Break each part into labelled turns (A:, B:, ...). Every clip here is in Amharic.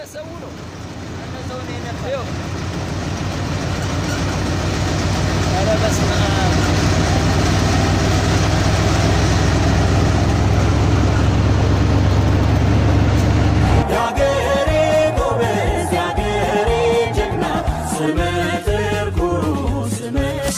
A: ሰው ነው
B: ሰው ነው የነበር
A: ይኸው። ኧረ በስመ አብ
C: ያገሬ ጎበዝ ያገሬ ጀግና ስመጥር ኩሩ ስመ-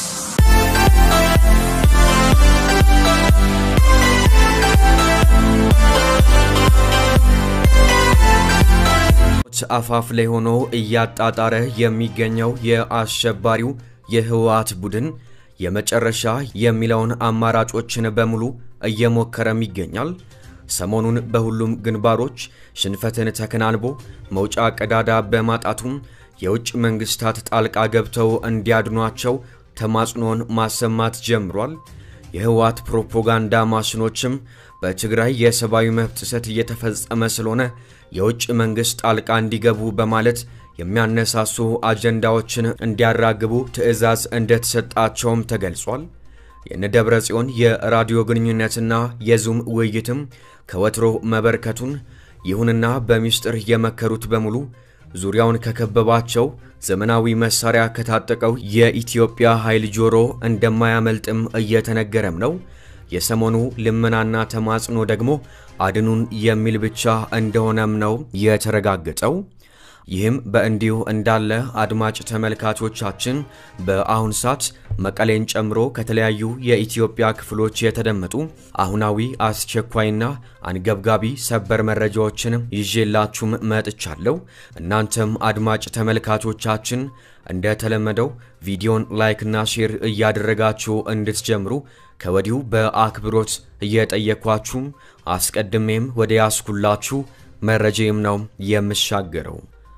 D: አፋፍ ላይ ሆኖ እያጣጣረ የሚገኘው የአሸባሪው የህወሓት ቡድን የመጨረሻ የሚለውን አማራጮችን በሙሉ እየሞከረም ይገኛል። ሰሞኑን በሁሉም ግንባሮች ሽንፈትን ተከናንቦ መውጫ ቀዳዳ በማጣቱም የውጭ መንግስታት ጣልቃ ገብተው እንዲያድኗቸው ተማጽኖን ማሰማት ጀምሯል። የህወሓት ፕሮፓጋንዳ ማሽኖችም በትግራይ የሰብአዊ መብት ጥሰት እየተፈጸመ ስለሆነ የውጭ መንግሥት ጣልቃ እንዲገቡ በማለት የሚያነሳሱ አጀንዳዎችን እንዲያራግቡ ትዕዛዝ እንደተሰጣቸውም ተገልጿል። የነደብረ ጽዮን የራዲዮ ግንኙነትና የዙም ውይይትም ከወትሮ መበርከቱን ይሁንና በሚስጥር የመከሩት በሙሉ ዙሪያውን ከከበባቸው ዘመናዊ መሳሪያ ከታጠቀው የኢትዮጵያ ኃይል ጆሮ እንደማያመልጥም እየተነገረም ነው። የሰሞኑ ልመናና ተማጽኖ ደግሞ አድኑን የሚል ብቻ እንደሆነም ነው የተረጋገጠው። ይህም በእንዲሁ እንዳለ አድማጭ ተመልካቾቻችን በአሁን ሰዓት መቀሌን ጨምሮ ከተለያዩ የኢትዮጵያ ክፍሎች የተደመጡ አሁናዊ አስቸኳይና አንገብጋቢ ሰበር መረጃዎችን ይዤላችሁም መጥቻለሁ። እናንተም አድማጭ ተመልካቾቻችን እንደተለመደው ቪዲዮን ላይክና ሼር እያደረጋችሁ እንድትጀምሩ ከወዲሁ በአክብሮት እየጠየኳችሁም አስቀድሜም ወደ ያስኩላችሁ መረጃም ነው የምሻገረው።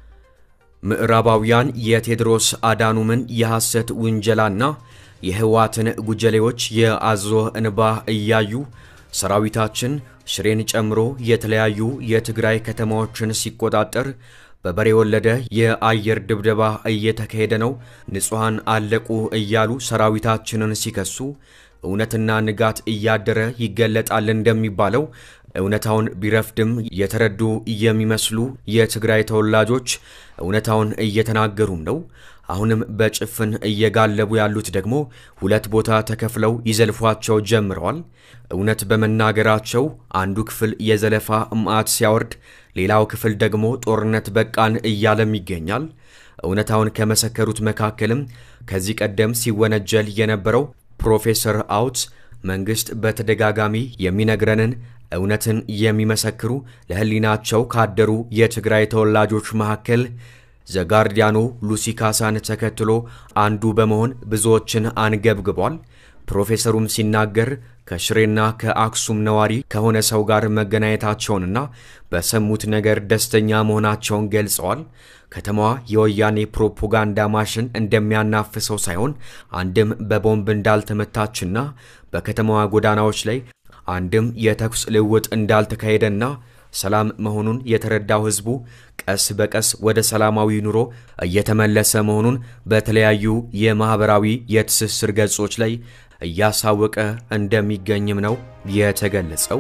D: ምዕራባውያን የቴዎድሮስ አዳኑምን የሐሰት ውንጀላና የህወሓትን ጉጀሌዎች የአዞ እንባ እያዩ ሰራዊታችን ሽሬን ጨምሮ የተለያዩ የትግራይ ከተማዎችን ሲቆጣጠር በበሬ ወለደ የአየር ድብደባ እየተካሄደ ነው፣ ንጹሐን አለቁ እያሉ ሰራዊታችንን ሲከሱ እውነትና ንጋት እያደረ ይገለጣል እንደሚባለው እውነታውን ቢረፍድም የተረዱ የሚመስሉ የትግራይ ተወላጆች እውነታውን እየተናገሩም ነው። አሁንም በጭፍን እየጋለቡ ያሉት ደግሞ ሁለት ቦታ ተከፍለው ይዘልፏቸው ጀምረዋል። እውነት በመናገራቸው አንዱ ክፍል የዘለፋ ማዕት ሲያወርድ፣ ሌላው ክፍል ደግሞ ጦርነት በቃን እያለም ይገኛል። እውነታውን ከመሰከሩት መካከልም ከዚህ ቀደም ሲወነጀል የነበረው ፕሮፌሰር አውት መንግሥት በተደጋጋሚ የሚነግረንን እውነትን የሚመሰክሩ ለሕሊናቸው ካደሩ የትግራይ ተወላጆች መካከል ዘጋርዲያኑ ሉሲ ካሳን ተከትሎ አንዱ በመሆን ብዙዎችን አንገብግቧል። ፕሮፌሰሩም ሲናገር ከሽሬና ከአክሱም ነዋሪ ከሆነ ሰው ጋር መገናኘታቸውንና በሰሙት ነገር ደስተኛ መሆናቸውን ገልጸዋል። ከተማዋ የወያኔ ፕሮፓጋንዳ ማሽን እንደሚያናፍሰው ሳይሆን አንድም በቦምብ እንዳልተመታችና በከተማዋ ጎዳናዎች ላይ አንድም የተኩስ ልውውጥ እንዳልተካሄደና ሰላም መሆኑን የተረዳው ሕዝቡ ቀስ በቀስ ወደ ሰላማዊ ኑሮ እየተመለሰ መሆኑን በተለያዩ የማኅበራዊ የትስስር ገጾች ላይ እያሳወቀ እንደሚገኝም ነው የተገለጸው።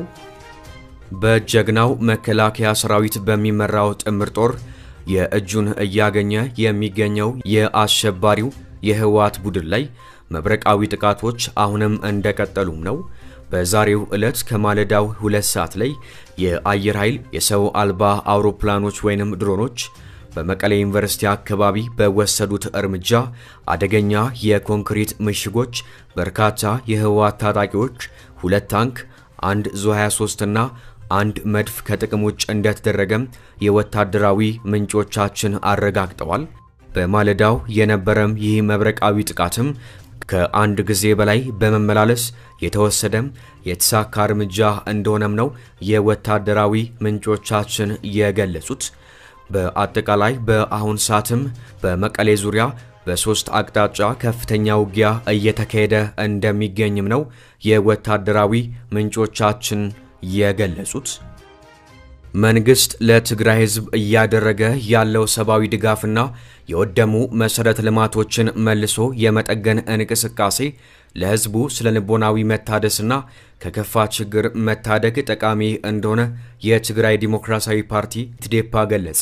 D: በጀግናው መከላከያ ሰራዊት በሚመራው ጥምር ጦር የእጁን እያገኘ የሚገኘው የአሸባሪው የህወሓት ቡድን ላይ መብረቃዊ ጥቃቶች አሁንም እንደቀጠሉም ነው። በዛሬው ዕለት ከማለዳው ሁለት ሰዓት ላይ የአየር ኃይል የሰው አልባ አውሮፕላኖች ወይንም ድሮኖች በመቀሌ ዩኒቨርሲቲ አካባቢ በወሰዱት እርምጃ አደገኛ የኮንክሪት ምሽጎች በርካታ የህወሓት ታጣቂዎች ሁለት ታንክ፣ አንድ ዙ 23 እና አንድ መድፍ ከጥቅም ውጭ እንደተደረገም የወታደራዊ ምንጮቻችን አረጋግጠዋል። በማለዳው የነበረም ይህ መብረቃዊ ጥቃትም ከአንድ ጊዜ በላይ በመመላለስ የተወሰደም የተሳካ እርምጃ እንደሆነም ነው የወታደራዊ ምንጮቻችን የገለጹት። በአጠቃላይ በአሁን ሰዓትም በመቀሌ ዙሪያ በሦስት አቅጣጫ ከፍተኛ ውጊያ እየተካሄደ እንደሚገኝም ነው የወታደራዊ ምንጮቻችን የገለጹት። መንግስት ለትግራይ ህዝብ እያደረገ ያለው ሰብአዊ ድጋፍና የወደሙ መሠረተ ልማቶችን መልሶ የመጠገን እንቅስቃሴ ለህዝቡ ስለ ልቦናዊ መታደስና ከከፋ ችግር መታደግ ጠቃሚ እንደሆነ የትግራይ ዲሞክራሲያዊ ፓርቲ ትዴፓ ገለጸ።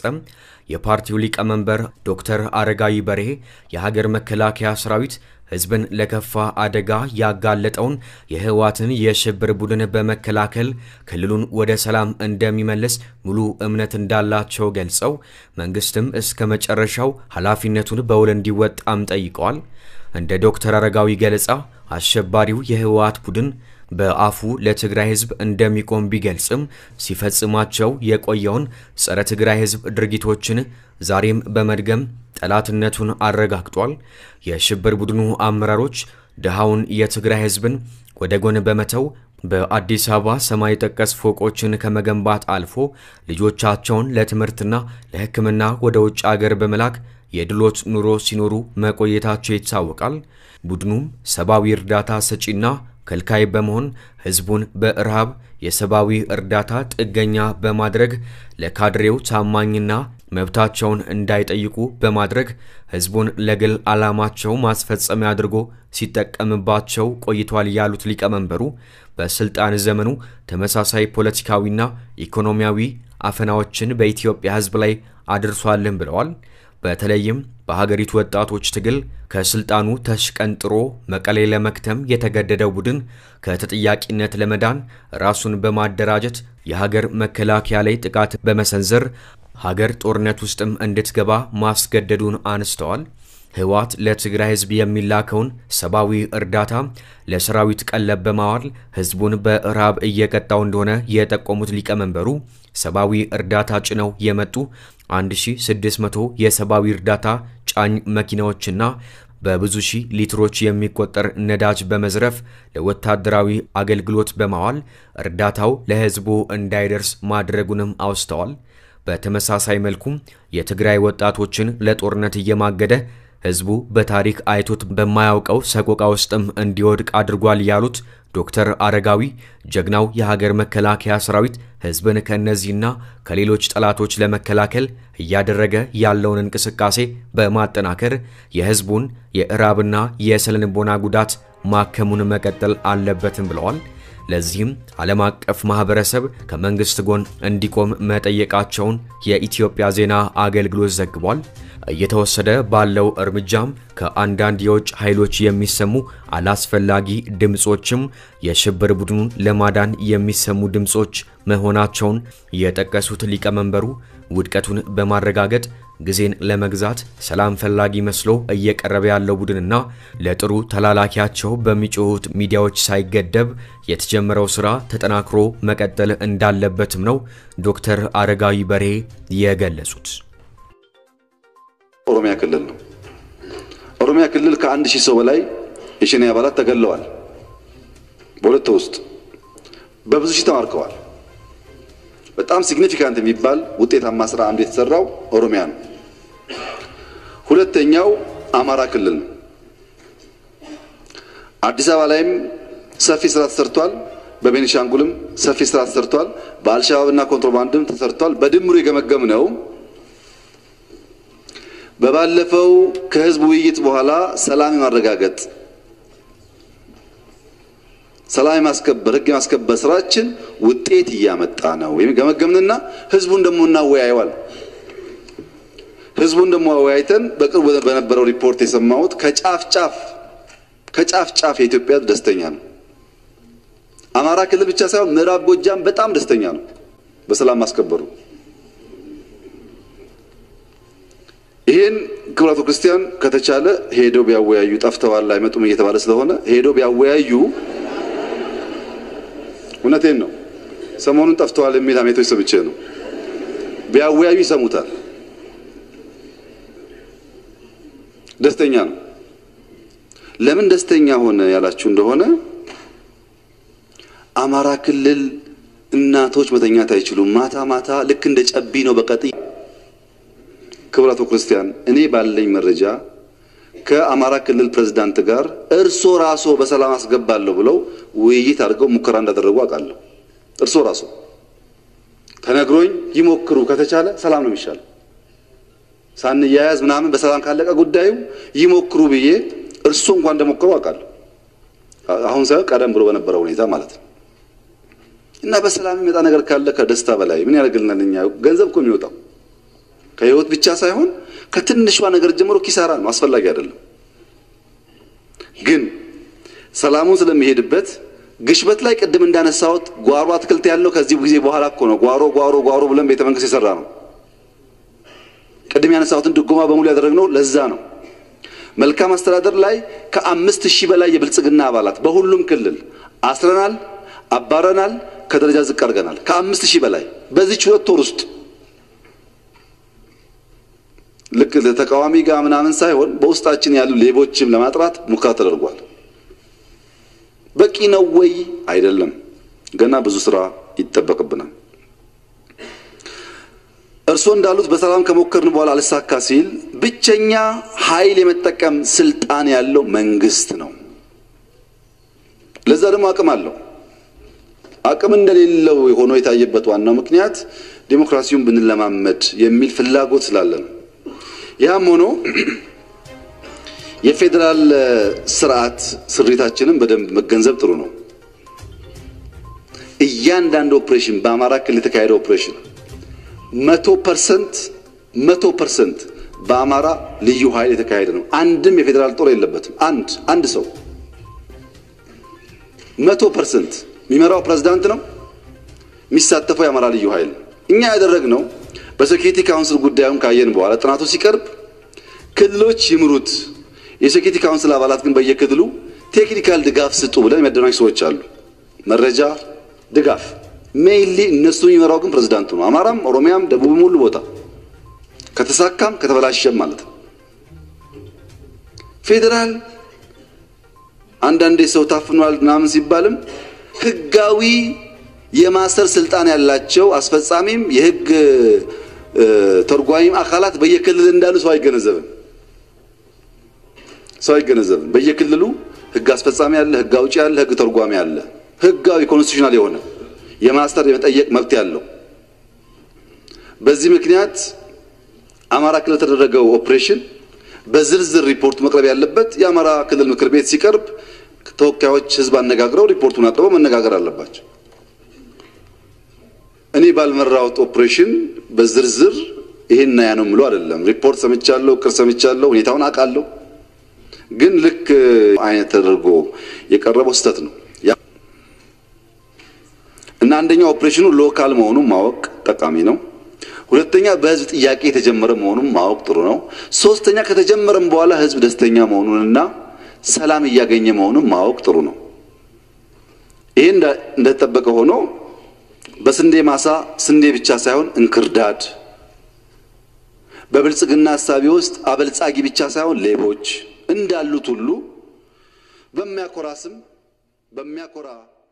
D: የፓርቲው ሊቀመንበር ዶክተር አረጋዊ በርሄ የሀገር መከላከያ ሰራዊት ህዝብን ለከፋ አደጋ ያጋለጠውን የህወሓትን የሽብር ቡድን በመከላከል ክልሉን ወደ ሰላም እንደሚመልስ ሙሉ እምነት እንዳላቸው ገልጸው መንግስትም እስከ መጨረሻው ኃላፊነቱን በውል እንዲወጣም ጠይቀዋል። እንደ ዶክተር አረጋዊ ገለጻ አሸባሪው የህወሓት ቡድን በአፉ ለትግራይ ህዝብ እንደሚቆም ቢገልጽም ሲፈጽማቸው የቆየውን ጸረ ትግራይ ህዝብ ድርጊቶችን ዛሬም በመድገም ጠላትነቱን አረጋግጧል። የሽብር ቡድኑ አመራሮች ድሃውን የትግራይ ህዝብን ወደ ጎን በመተው በአዲስ አበባ ሰማይ ጠቀስ ፎቆችን ከመገንባት አልፎ ልጆቻቸውን ለትምህርትና ለሕክምና ወደ ውጭ አገር በመላክ የድሎት ኑሮ ሲኖሩ መቆየታቸው ይታወቃል። ቡድኑም ሰብአዊ እርዳታ ሰጪና ከልካይ በመሆን ህዝቡን በረሃብ የሰብአዊ እርዳታ ጥገኛ በማድረግ ለካድሬው ታማኝና መብታቸውን እንዳይጠይቁ በማድረግ ህዝቡን ለግል ዓላማቸው ማስፈጸሚያ አድርጎ ሲጠቀምባቸው ቆይቷል ያሉት ሊቀመንበሩ በስልጣን ዘመኑ ተመሳሳይ ፖለቲካዊና ኢኮኖሚያዊ አፈናዎችን በኢትዮጵያ ህዝብ ላይ አድርሷልን ብለዋል። በተለይም በሀገሪቱ ወጣቶች ትግል ከስልጣኑ ተሽቀንጥሮ መቀሌ ለመክተም የተገደደው ቡድን ከተጠያቂነት ለመዳን ራሱን በማደራጀት የሀገር መከላከያ ላይ ጥቃት በመሰንዘር ሀገር ጦርነት ውስጥም እንድትገባ ማስገደዱን አንስተዋል። ህወሓት ለትግራይ ህዝብ የሚላከውን ሰብአዊ እርዳታ ለሰራዊት ቀለብ በማዋል ህዝቡን በረሃብ እየቀጣው እንደሆነ የጠቆሙት ሊቀመንበሩ ሰብአዊ እርዳታ ጭነው የመጡ 1600 የሰብአዊ እርዳታ ጫኝ መኪናዎችና በብዙ ሺህ ሊትሮች የሚቆጠር ነዳጅ በመዝረፍ ለወታደራዊ አገልግሎት በማዋል እርዳታው ለህዝቡ እንዳይደርስ ማድረጉንም አውስተዋል። በተመሳሳይ መልኩም የትግራይ ወጣቶችን ለጦርነት እየማገደ ህዝቡ በታሪክ አይቶት በማያውቀው ሰቆቃ ውስጥም እንዲወድቅ አድርጓል ያሉት ዶክተር አረጋዊ ጀግናው የሀገር መከላከያ ሰራዊት ህዝብን ከእነዚህና ከሌሎች ጠላቶች ለመከላከል እያደረገ ያለውን እንቅስቃሴ በማጠናከር የህዝቡን የእራብና የስነ ልቦና ጉዳት ማከሙን መቀጠል አለበትም ብለዋል። ለዚህም ዓለም አቀፍ ማህበረሰብ ከመንግስት ጎን እንዲቆም መጠየቃቸውን የኢትዮጵያ ዜና አገልግሎት ዘግቧል። እየተወሰደ ባለው እርምጃም ከአንዳንድ የውጭ ኃይሎች የሚሰሙ አላስፈላጊ ድምፆችም የሽብር ቡድኑን ለማዳን የሚሰሙ ድምፆች መሆናቸውን የጠቀሱት ሊቀመንበሩ ውድቀቱን በማረጋገጥ ጊዜን ለመግዛት ሰላም ፈላጊ መስሎ እየቀረበ ያለው ቡድንና ለጥሩ ተላላኪያቸው በሚጮሁት ሚዲያዎች ሳይገደብ የተጀመረው ስራ ተጠናክሮ መቀጠል እንዳለበትም ነው ዶክተር አረጋዊ በርሄ የገለጹት።
E: ኦሮሚያ ክልል ነው። ኦሮሚያ ክልል ከአንድ ሺህ ሰው በላይ የሸኔ አባላት ተገለዋል። በሁለት ውስጥ በብዙ ሺህ ተማርከዋል። በጣም ሲግኒፊካንት የሚባል ውጤታማ ስራ አንዱ የተሰራው ኦሮሚያ ነው። ሁለተኛው አማራ ክልል ነው። አዲስ አበባ ላይም ሰፊ ስራ ተሰርቷል። በቤኒሻንጉልም ሰፊ ስራ ተሰርቷል። በአልሸባብና ኮንትሮባንድም ተሰርቷል። በድምሩ የገመገም ነው በባለፈው ከህዝብ ውይይት በኋላ ሰላም የማረጋገጥ ሰላም የማስከበር ህግ የማስከበር ስራችን ውጤት እያመጣ ነው ገመገምንና ህዝቡን ደግሞ እናወያየዋል። ህዝቡን ደግሞ አወያይተን በቅርቡ በነበረው ሪፖርት የሰማሁት ከጫፍ ጫፍ ከጫፍ ጫፍ የኢትዮጵያ ደስተኛ ነው። አማራ ክልል ብቻ ሳይሆን ምዕራብ ጎጃም በጣም ደስተኛ ነው በሰላም ማስከበሩ። ይሄን ክቡራቱ ክርስቲያን ከተቻለ ሄደው ቢያወያዩ ጠፍተዋል አይመጡም እየተባለ ስለሆነ ሄደው ቢያወያዩ እውነቴን ነው። ሰሞኑን ጠፍተዋል የሚል ሀሜቶች ሰምቼ ነው። ቢያወያዩ ይሰሙታል። ደስተኛ ነው። ለምን ደስተኛ ሆነ ያላችሁ እንደሆነ አማራ ክልል እናቶች መተኛት አይችሉም። ማታ ማታ ልክ እንደ ጨቢ ነው በቀጥ ክቡራቱ ክርስቲያን እኔ ባለኝ መረጃ ከአማራ ክልል ፕሬዝዳንት ጋር እርሶ ራሶ በሰላም አስገባለሁ ብለው ውይይት አድርገው ሙከራ እንዳደረጉ አውቃለሁ። እርሶ ራሶ ተነግሮኝ ይሞክሩ ከተቻለ ሰላም ነው የሚሻለው። ሳንያያዝ ምናምን በሰላም ካለቀ ጉዳዩ ይሞክሩ ብዬ እርሱ እንኳን እንደሞከሩ አውቃለሁ። አሁን ሳይሆን ቀደም ብሎ በነበረው ሁኔታ ማለት ነው። እና በሰላም የሚመጣ ነገር ካለ ከደስታ በላይ ምን ያደርግልናል? እኛ ገንዘብ እኮ የሚወጣው ከህይወት ብቻ ሳይሆን ከትንሿ ነገር ጀምሮ ኪሳራ ነው፣ አስፈላጊ አይደለም። ግን ሰላሙን ስለሚሄድበት ግሽበት ላይ ቅድም እንዳነሳሁት ጓሮ አትክልት ያለው ከዚህ ጊዜ በኋላ እኮ ነው። ጓሮ ጓሮ ጓሮ ብለን ቤተ መንግስት የሰራ ነው። ቅድም ያነሳሁትን ድጎማ በሙሉ ያደረግነው ለዛ ነው። መልካም አስተዳደር ላይ ከአምስት ሺህ በላይ የብልጽግና አባላት በሁሉም ክልል አስረናል፣ አባረናል፣ ከደረጃ ዝቅ አድርገናል። ከአምስት ሺህ በላይ በዚች ሁለት ወር ውስጥ ልክ ለተቃዋሚ ጋር ምናምን ሳይሆን በውስጣችን ያሉ ሌቦችም ለማጥራት ሙከራ ተደርጓል። በቂ ነው ወይ? አይደለም። ገና ብዙ ስራ ይጠበቅብናል። እርስዎ እንዳሉት በሰላም ከሞከርን በኋላ አልሳካ ሲል ብቸኛ ኃይል የመጠቀም ስልጣን ያለው መንግስት ነው። ለዛ ደግሞ አቅም አለው። አቅም እንደሌለው ሆኖ የታየበት ዋናው ምክንያት ዴሞክራሲውን ብንለማመድ የሚል ፍላጎት ስላለ ነው። ያም ሆኖ የፌዴራል ስርዓት ስሪታችንን በደንብ መገንዘብ ጥሩ ነው። እያንዳንዱ ኦፕሬሽን በአማራ ክልል የተካሄደ ኦፕሬሽን መቶ ፐርሰንት መቶ ፐርሰንት በአማራ ልዩ ኃይል የተካሄደ ነው። አንድም የፌዴራል ጦር የለበትም። አንድ አንድ ሰው መቶ ፐርሰንት የሚመራው ፕሬዝዳንት ነው። የሚሳተፈው የአማራ ልዩ ኃይል እኛ ያደረግነው በሴኪሪቲ ካውንስል ጉዳዩን ካየን በኋላ ጥናቱ ሲቀርብ ክልሎች ይምሩት፣ የሴኪሪቲ ካውንስል አባላት ግን በየክልሉ ቴክኒካል ድጋፍ ስጡ ብለን የሚያደናጅ ሰዎች አሉ። መረጃ ድጋፍ ሜይንሊ እነሱ የሚመራው ግን ፕሬዝዳንቱ ነው። አማራም፣ ኦሮሚያም፣ ደቡብም ሁሉ ቦታ ከተሳካም ከተበላሸም ማለት ነው። ፌዴራል አንዳንዴ ሰው ታፍኗል ምናምን ሲባልም ህጋዊ የማሰር ስልጣን ያላቸው አስፈጻሚም የህግ ተርጓሚም አካላት በየክልል እንዳሉ ሰው አይገነዘብም። ሰው አይገነዘብም። በየክልሉ ህግ አስፈጻሚ አለ፣ ህግ አውጪ አለ፣ ህግ ተርጓሚ አለ። ህጋዊ ኮንስቲቱሽናል የሆነ የማስተር የመጠየቅ መብት ያለው። በዚህ ምክንያት አማራ ክልል የተደረገው ኦፕሬሽን በዝርዝር ሪፖርቱ መቅረብ ያለበት የአማራ ክልል ምክር ቤት ሲቀርብ ተወካዮች ህዝብ አነጋግረው ሪፖርቱን አቅርበው መነጋገር አለባቸው። እኔ ባልመራሁት ኦፕሬሽን በዝርዝር ይሄን ያ ነው የምለው አይደለም። ሪፖርት ሰምቻለሁ፣ እቅድ ሰምቻለሁ፣ ሁኔታውን አውቃለሁ። ግን ልክ አይነት ተደርጎ የቀረበው ስህተት ነው እና አንደኛው ኦፕሬሽኑ ሎካል መሆኑን ማወቅ ጠቃሚ ነው። ሁለተኛ በህዝብ ጥያቄ የተጀመረ መሆኑን ማወቅ ጥሩ ነው። ሶስተኛ ከተጀመረም በኋላ ህዝብ ደስተኛ መሆኑንና ሰላም እያገኘ መሆኑን ማወቅ ጥሩ ነው። ይሄ እንደተጠበቀ ሆኖ በስንዴ ማሳ ስንዴ ብቻ ሳይሆን እንክርዳድ፣ በብልጽግና ሀሳቢ ውስጥ አበልጻጊ ብቻ ሳይሆን ሌቦች እንዳሉት ሁሉ በሚያኮራ ስም በሚያኮራ